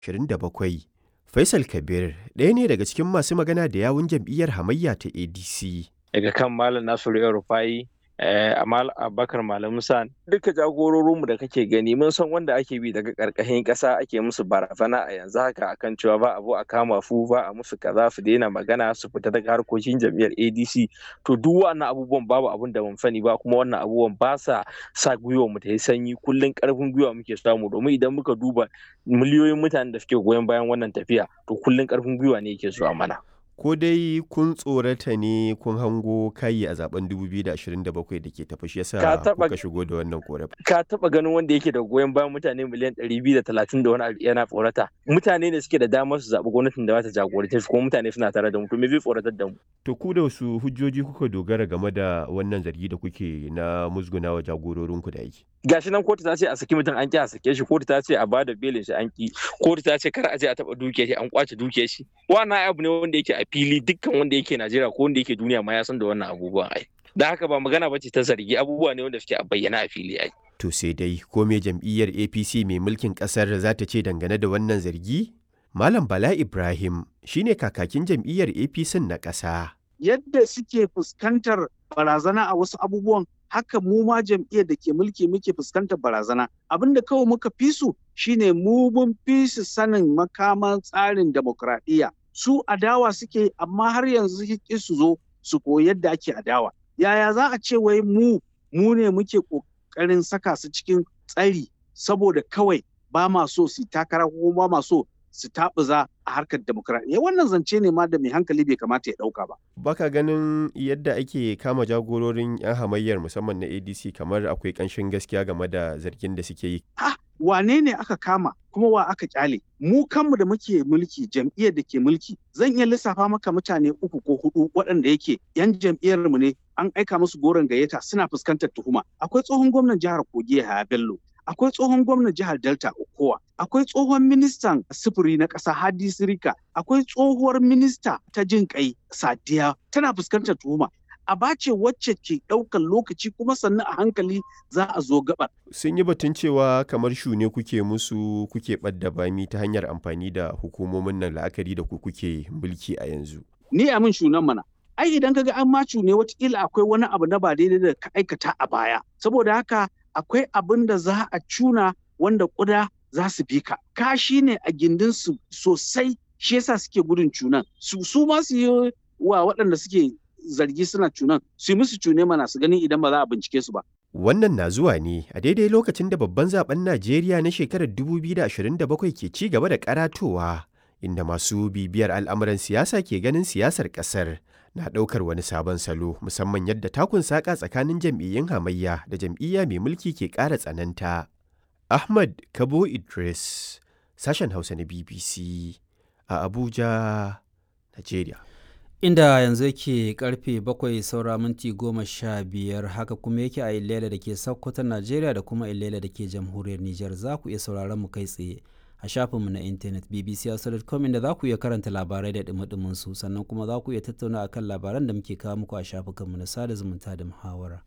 27. Faisal Kabir ɗaya ne daga cikin masu magana da yawun jam'iyyar hamayya ta ADC. Daga kan Malam Nasiru El Rufai, Amal Abubakar Malam Musa duka jagororinmu da kake gani mun san wanda ake bi daga karkashin ƙasa ake musu barazana a yanzu haka akan cewa ba abu a kama fu ba a musu kaza su daina magana su fita daga harkokin jam'iyyar ADC to duk wannan abubuwan babu abun da mun sani ba kuma wannan abubuwan ba sa sa gwiwa mu ta yi sanyi kullun karfin gwiwa muke samu domin idan muka duba miliyoyin mutanen da suke goyon bayan wannan tafiya to kullun karfin gwiwa ne yake zuwa mana ko dai kun tsorata ne kun hango kayi a zaben 2027 da ke tafi shi yasa kuka shigo da wannan korafi ka taba ganin wanda yake da goyon bayan mutane miliyan 230 da wani abu yana tsorata mutane ne suke da damar su zaɓi gwamnatin da za ta jagorance su kuma mutane suna tare da mu to me zai tsoratar da mu to ku da wasu hujjoji kuka dogara game da wannan zargi da kuke na musgunawa jagororinku da yake gashi nan kotu ta ce a saki mutum an ki a sake shi kotu ta ce a bada belin shi an ki kotu ta ce kar a je a taba duke shi an kwace duke shi wannan abu ne wanda yake a fili dukkan wanda yake Najeriya ko wanda yake duniya ma ya san da wannan abubuwan ai da haka ba magana bace ta zargi abubuwa ne wanda suke a bayyana a fili ai to sai dai ko me jam'iyyar APC mai mulkin kasar za ta ce dangane da wannan zargi Malam Bala Ibrahim shine kakakin jam'iyyar APC na ƙasa. Yadda suke fuskantar barazana a wasu abubuwan haka mu ma jam'iyyar da ke mulki muke fuskantar barazana abin da kawai muka fi su shine mu mun fi su sanin makaman tsarin demokradiyya su adawa suke amma har yanzu suke su zo su koyi yadda ake adawa yaya za a ce wai mu mu ne muke kokarin saka su cikin tsari saboda kawai ba ma so su takara ko ba ma so su taɓuza a harkar demokradiyya wannan zance ne ma da mai hankali bai kamata ya ɗauka ba. Baka ganin yadda ake kama jagororin 'yan hamayyar musamman na ADC kamar akwai ƙanshin gaskiya game da zargin da suke yi. Ha, wane ne aka kama kuma wa aka kyale? Mu kanmu da muke mulki jam'iyyar da ke mulki zan iya lissafa maka mutane uku ko hudu waɗanda yake 'yan jam'iyyar mu ne an aika musu goron gayyata suna fuskantar tuhuma. Akwai tsohon gwamnan jihar Kogi Yahaya Bello, akwai tsohon gwamnan jihar Delta Okowa, akwai tsohon ministan sufuri na ƙasa Hadi Sirika, akwai tsohuwar minista ta jin kai Sadiya tana fuskantar tuhuma. A bace wacce ke ɗaukar lokaci kuma sannan a hankali za a zo gabar. Sun yi batun cewa kamar shune kuke musu kuke ɓadda bami ta hanyar amfani da hukumomin nan la'akari da ku kuke mulki a yanzu. Ni a min shunan mana. Ai idan kaga an macu ne watakila akwai wani abu na ba daidai da ka aikata a baya. Saboda haka akwai abin da za a cuna wanda ƙuda za su bi ka. Kashi ne a gindin su sosai shi yasa suke gudun cunan. Su su ma su yi wa waɗanda suke zargi suna cunan su yi musu cune mana su gani idan ba za a bincike su ba. Wannan na zuwa ne a daidai lokacin da babban zaben Najeriya na shekarar 2027 ke ci gaba da karatowa inda masu bibiyar al'amuran siyasa ke ganin siyasar ƙasar na ɗaukar wani sabon salo musamman yadda takun saƙa tsakanin jam'iyyun hamayya da jam'iyya mai mulki ke ƙara tsananta. Ahmad Kabo Idris, sashen Hausa na BBC a Abuja, Najeriya. Inda yanzu yake karfe bakwai saura minti goma sha biyar haka kuma yake a Ilela da ke Sokoto Najeriya da kuma Ilela da ke jamhuriyar Nijar za ku iya sauraron mu kai tsaye. a shafinmu na intanet bbc.com inda za ku iya karanta labarai da dumi su sannan kuma za ku iya tattauna akan labaran da muke kawo muku a shafukanmu na sada zumunta da muhawara.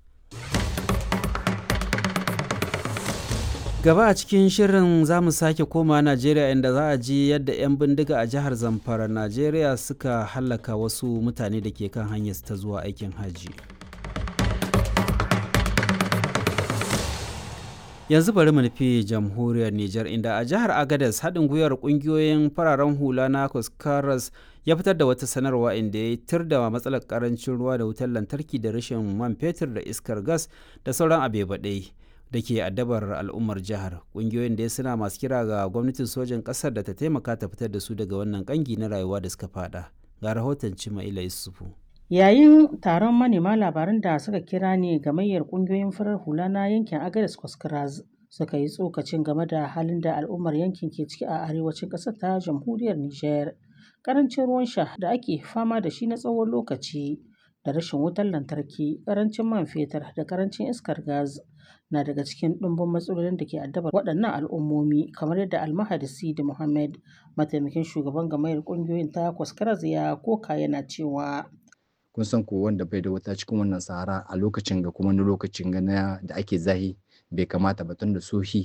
gaba a cikin shirin za mu sake koma najeriya inda za a ji yadda 'yan bindiga a jihar zamfara najeriya suka hallaka wasu mutane da ke kan hanyar ta zuwa aikin hajji. yanzu bari mu nufi jamhuriyar Nijar inda a jihar Agadez haɗin gwiwar ƙungiyoyin fararen hula na Kuskaras ya fitar da wata sanarwa inda ya tir da matsalar karancin ruwa da wutar lantarki da rashin man fetur da iskar gas da sauran abebaɗai da ke addabar al'ummar jihar ƙungiyoyin da suna masu kira ga gwamnatin sojan ƙasar da ta taimaka ta fitar da su daga wannan ƙangi na rayuwa da suka fada ga rahoton Cimaila Yusufu. Yayin taron manema labaran da suka kira ne gamayyar kungiyoyin farar hula na yankin Agadez Kwaskras suka yi tsokacin game da halin da al'ummar yankin ke ciki a arewacin ƙasar ta jamhuriyar Nijar. Karancin ruwan sha da ake fama da shi na tsawon lokaci da rashin wutar lantarki, karancin man fetur da karancin iskar gas na daga cikin ɗumbin matsalolin da ke addabar waɗannan al'ummomi kamar yadda Almahadi Sidi Muhammad mataimakin shugaban gamayyar kungiyoyin ta Kwaskras ya koka yana cewa kun san ko wanda bai da wuta cikin wannan sahara a lokacin ga kuma na lokacin ga na da ake zahi bai kamata ba tun da sohi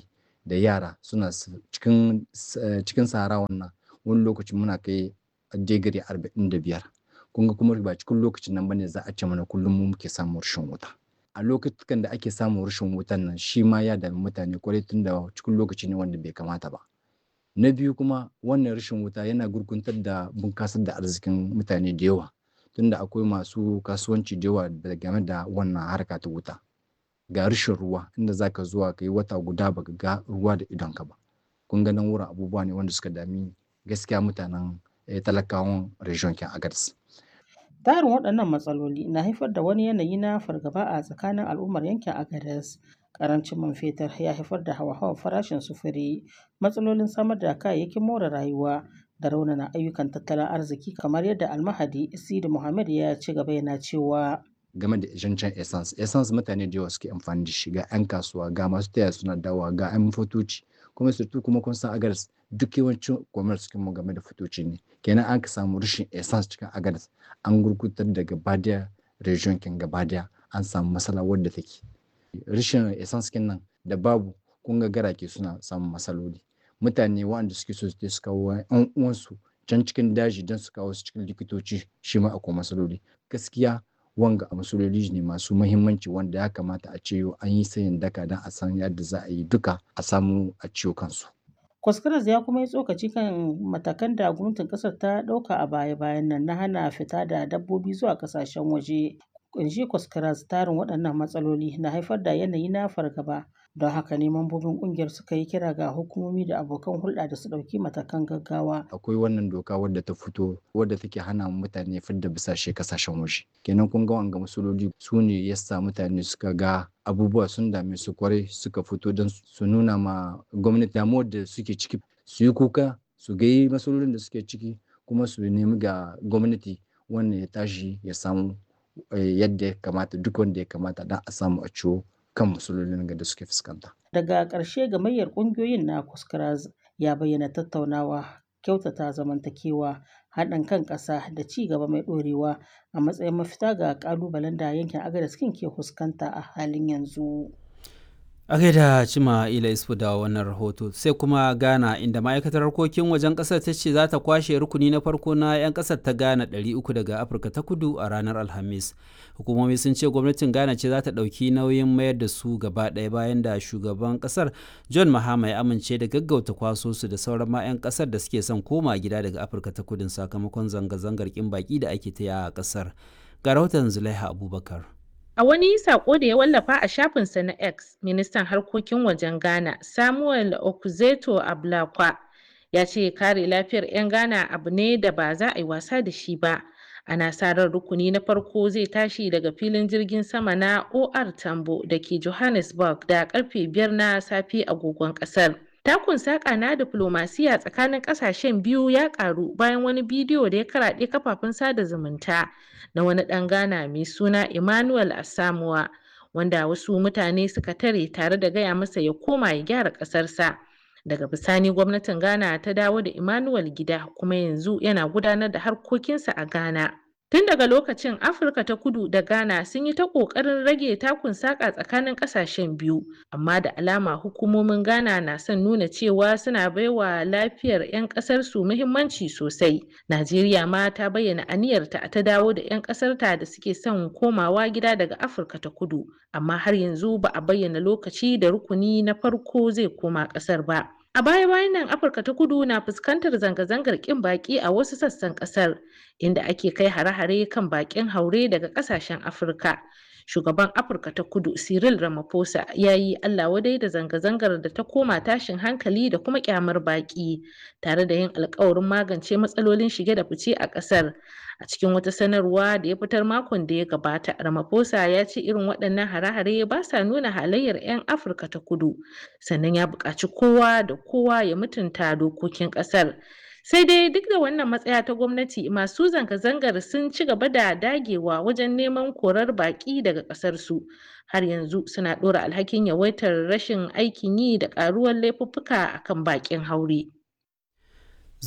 da yara suna cikin cikin sahara wannan wani lokaci muna kai digiri arba'in da biyar kun ga kuma ba cikin lokacin nan bane za a ce mana kullum mu muke samun rashin wuta a lokutan da ake samun rashin wutan nan shi ma ya dami mutane kwarai tun da cikin lokaci ne wanda bai kamata ba na biyu kuma wannan rashin wuta yana gurguntar da bunkasar da arzikin mutane da yawa tunda akwai masu kasuwanci da yawa game da wannan harka ta wuta ga rashin ruwa inda zaka zuwa ka yi wata guda baka ga ruwa da idonka ba kun ga nan wurin abubuwa ne wanda suka dami gaskiya mutanen talakawan region kin agadis tarin waɗannan matsaloli na haifar da wani yanayi na fargaba a tsakanin al'ummar yankin agadis karancin man fetur ya haifar da hawa-hawan farashin sufuri matsalolin samar da kayayyakin more rayuwa da raunana ayyukan tattalin arziki kamar yadda almahadi sidi muhammad ya ci gaba yana cewa game da zancen essence essence mutane da yawa suke amfani da shi ga 'yan kasuwa ga masu taya suna dawa ga 'yan fotoci kuma surtu kuma kun san agadas duk yawancin commerce cikin mu game da fotoci ne kenan an ka samu rashin essence cikin agadas an gurgutar da gabadiya region kin gabadiya an samu matsala wadda take rashin essence kin nan da babu kun ga garake suna samun matsaloli mutane waɗanda suke so su kawo 'yan uwansu can cikin daji don su kawo su cikin likitoci shi ma akwai matsaloli gaskiya wanga a matsaloli ne masu mahimmanci wanda ya kamata a ce an yi sayin daka don a san yadda za a yi duka a samu a ciwo kansu. Kwaskaras ya kuma yi tsokaci kan matakan da gwamnatin kasar ta ɗauka a baya-bayan nan na hana fita da dabbobi zuwa ƙasashen waje. Kunshi Kwaskaras tarin waɗannan matsaloli na haifar da yanayi na fargaba don haka ne mambobin ƙungiyar suka yi kira ga hukumomi da abokan hulɗa da su ɗauki matakan gaggawa. Akwai wannan doka wadda ta fito wadda take hana mutane fidda bisashe kasashen waje. Kenan kun ga wanga matsaloli su ne yasa mutane suka ga abubuwa sun dame su kwarai suka fito don su nuna ma gwamnati damuwar da suke ciki su yi kuka su ga matsalolin da suke ciki kuma su nemi ga gwamnati wannan ya tashi ya samu yadda ya kamata duk wanda ya kamata don a samu a ciwo kan matsalolin da suke fuskanta. Daga ƙarshe gamayyar ƙungiyoyin na Kuskras ya bayyana tattaunawa, kyautata zamantakewa, haɗin kan ƙasa da ci gaba mai ɗorewa a matsayin mafita ga ƙalubalen da yankin Agadez ke fuskanta a halin yanzu. a gaida cima ila isfu da wannan rahoto sai kuma ghana inda ma'aikatar harkokin wajen kasar ta ce za ta kwashe rukuni na farko na 'yan kasar ta ghana 300 daga afirka ta kudu a ranar alhamis hukumomi sun ce gwamnatin ghana ce za ta ɗauki nauyin mayar da su gaba ɗaya bayan da shugaban kasar john mahama ya amince da gaggauta kwaso su da sauran ma 'yan kasar da suke son koma gida daga afirka ta kudin sakamakon zanga-zangar kin baki da ake ta a kasar ga rahoton zulaiha abubakar A wani sako da ya wallafa a shafinsa na X, ministan harkokin wajen Ghana, Samuel Okuzeto Ablakwa, ya ce kare lafiyar 'yan Ghana abu ne da ba za a yi wasa da shi ba. Ana sa ran rukuni na farko zai tashi daga filin jirgin sama na OR Tambo da ke Johannesburg da karfe biyar na safe agogon kasar. Takun saƙa na diflomasiya tsakanin ƙasashen biyu ya ƙaru bayan wani bidiyo da ya karaɗe kafafen sada zumunta na wani ɗan Ghana mai suna Emmanuel Asamuwa wanda wasu mutane suka tare tare da gaya masa ya koma ya gyara ƙasarsa. Daga bisani gwamnatin Ghana ta dawo da Emmanuel gida kuma yanzu yana gudanar da harkokinsa a Ghana. Tun daga lokacin Afirka ta kudu da Ghana sun yi ta ƙoƙarin rage takun saƙa tsakanin ƙasashen biyu, amma da alama hukumomin Ghana na son nuna cewa suna baiwa lafiyar 'yan ƙasar su muhimmanci sosai. Najeriya ma ta bayyana aniyarta ta dawo da 'yan ƙasarta da suke son komawa gida daga Afirka ta kudu, amma har yanzu ba a bayyana lokaci da rukuni na farko zai koma ƙasar ba. A baya-bayan nan Afirka ta kudu na fuskantar zanga-zangar ƙin baƙi a wasu sassan ƙasar, inda ake kai hare-hare kan baƙin haure daga ƙasashen Afirka. Shugaban Afirka ta kudu Cyril Ramaphosa ya yi Allah wadai da zanga-zangar da ta koma tashin hankali da kuma ƙyamar baƙi, tare da yin alkawarin magance matsalolin shige da fice a ƙasar. A cikin wata sanarwa da ya fitar makon da ya gabata, Ramaphosa ya ce irin waɗannan hare-hare ba sa nuna halayyar 'yan Afirka ta kudu, sannan ya buƙaci kowa da kowa ya mutunta dokokin ƙasar. Sai dai duk da wannan matsaya ta gwamnati masu zanga-zangar sun ci gaba da dagewa wajen neman korar baƙi daga ƙasarsu. Har yanzu suna ɗora alhakin yawaitar rashin aikin yi da ƙaruwar laifuffuka akan baƙin haure.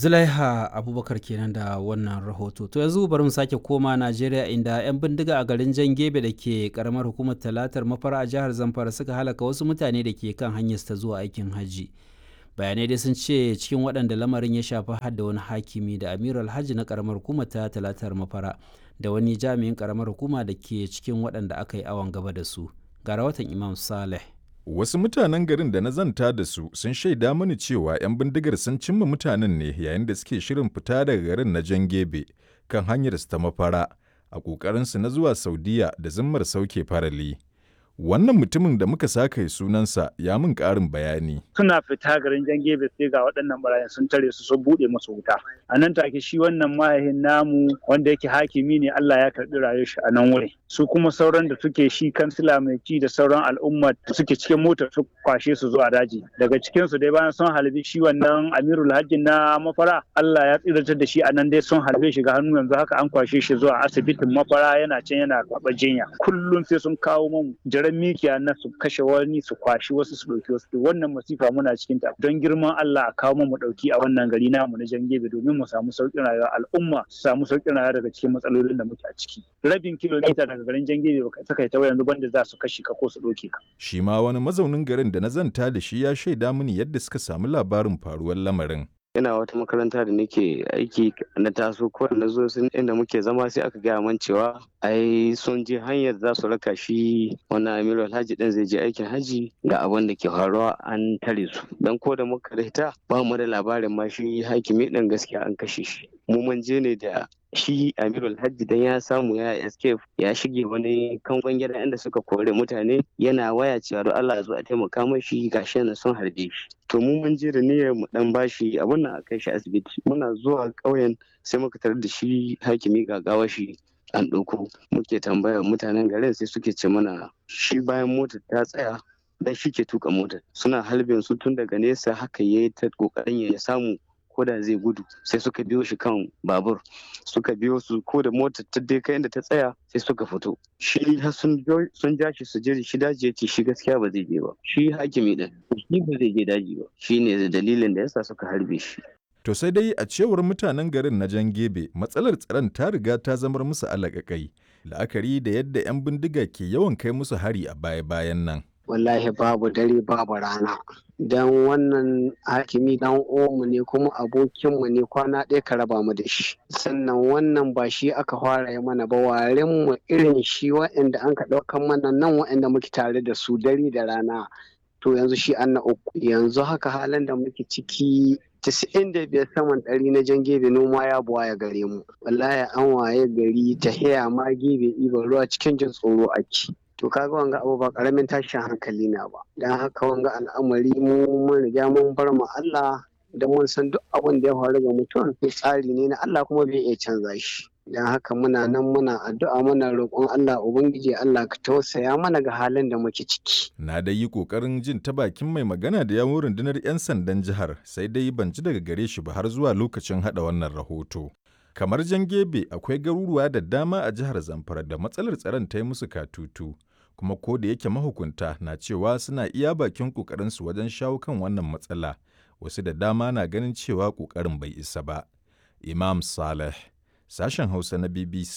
Zulaiha Abubakar kenan da wannan rahoto. To yanzu bari mu sake koma Najeriya inda 'yan bindiga a garin Jan Gebe da ke karamar hukumar Talatar Mafara a jihar Zamfara suka halaka wasu mutane da ke kan hanyar ta zuwa aikin hajji. Bayanai dai sun ce cikin waɗanda lamarin ya shafi har da wani hakimi da Amiru Alhaji na karamar hukumar ta Talatar Mafara da wani jami'in karamar hukuma da ke cikin waɗanda aka yi awon gaba da su. Ga rahoton Imam Saleh. Wasu mutanen garin da na zanta da su sun shaida mani cewa 'yan bindigar sun cimma mutanen ne yayin da suke shirin fita daga garin na Jan Gebe kan hanyar su ta mafara a ƙoƙarinsu na zuwa Saudiya da zimmar sauke farali. Wannan mutumin da muka saka sunansa ya min ƙarin bayani. Suna fita garin jan gebe sai ga waɗannan barayin sun tare su sun buɗe musu wuta. A nan take shi wannan mahaifin namu wanda yake hakimi ne Allah ya karɓi rayuwar shi a nan wuri. Su kuma sauran da suke shi kansila mai ci da sauran al'umma da suke cikin motar su kwashe su zuwa daji. Daga cikin su dai bayan sun halbi shi wannan Amirul Hajji na mafara Allah ya tsiratar da shi a nan dai sun halbe shi ga hannu yanzu haka an kwashe shi zuwa asibitin mafara yana can yana karɓar jinya. Kullum sai sun kawo mu jiran mikiya na su kashe wani su kwashi wasu su ɗauki wasu wannan masifa muna cikin ta don girman Allah a kawo mu ɗauki a wannan gari namu na Jangebe domin mu samu sauƙin rayuwa al'umma su samu sauƙin rayuwa daga cikin matsalolin da muke a ciki rabin kilomita daga garin Jangebe baka saka ta yanzu banda za su kashe ka ko su ɗauke ka Shi ma wani mazaunin garin da na zanta da shi ya shaida mini yadda suka samu labarin faruwar lamarin. ina wata makaranta da nake aiki na taso ko na zo sun inda muke zama sai aka gaya man cewa ai sun je hanyar za su raka shi wannan amiru alhaji din zai je aikin haji ga abin da ke faruwa an tare su dan ko da muka rita ba mu da labarin ma shi hakimi din gaskiya an kashe shi mu mun je ne da shi amiru alhaji dan ya samu ya escape ya shige wani kangon gida inda suka kore mutane yana waya cewa don Allah ya zo a taimaka mashi gashi yana son harbe shi to mu mun je da niyyar mu dan bashi abun nan a kai shi asibiti muna zuwa ƙauyen sai muka tarar da shi hakimi gagawa shi an ɗauko muke tambaya mutanen garin sai suke ce mana shi bayan motar ta tsaya dan shi ke tuka motar suna halbin su tun daga nesa haka yayi ta kokarin ya samu ko da zai gudu sai suka biyo shi kan babur suka biyo su ko da motar ta dai kai inda ta tsaya sai suka fito shi har sun ja shi su je shi daji ya ce shi gaskiya ba zai je ba shi hakimi din shi ba zai je daji ba shi ne dalilin da yasa suka harbe shi To sai dai a cewar mutanen garin na Jan Gebe matsalar tsaron ta riga ta zamar musu alaƙaƙai la'akari da yadda 'yan bindiga ke yawan kai musu hari a baya-bayan nan. wallahi babu dare babu rana don wannan hakimi dan omu ne kuma abokinmu ne kwana ɗaya ka raba mu da shi sannan wannan ba shi aka fara yi mana ba waren mu irin shi wa'anda an ka ɗaukan mana nan wa'anda muke tare da su dare da rana to yanzu shi an na uku yanzu haka halin da muke ciki Tisa'in da biyar saman ɗari na jan gebe noma ya buwa ya gare mu wallahi an waye gari ta haya ma gebe ɗiban ruwa cikin jin tsoro ake to kaga wanga abu ba karamin tashin hankali na ba dan haka wanga al'amari mu mun riga mun bar mu Allah da mun san duk abin da ya faru ga mutum tsari ne na Allah kuma bai iya canza shi dan haka muna nan muna addu'a muna roƙon Allah ubangiji Allah ka tausaya mana ga halin da muke ciki Na dai yi ƙoƙarin jin ta bakin mai magana da yawon rundunar 'yan sandan jihar sai dai ban ji daga gare shi ba har zuwa lokacin haɗa wannan rahoto. Kamar Jangebe akwai garuruwa da dama a jihar Zamfara da matsalar tsaron ta yi musu katutu. kuma ko da yake mahukunta na cewa suna iya bakin ƙoƙarinsu wajen shawo kan wannan matsala wasu da dama na ganin cewa ƙoƙarin bai isa ba. Imam Saleh, sashen Hausa na BBC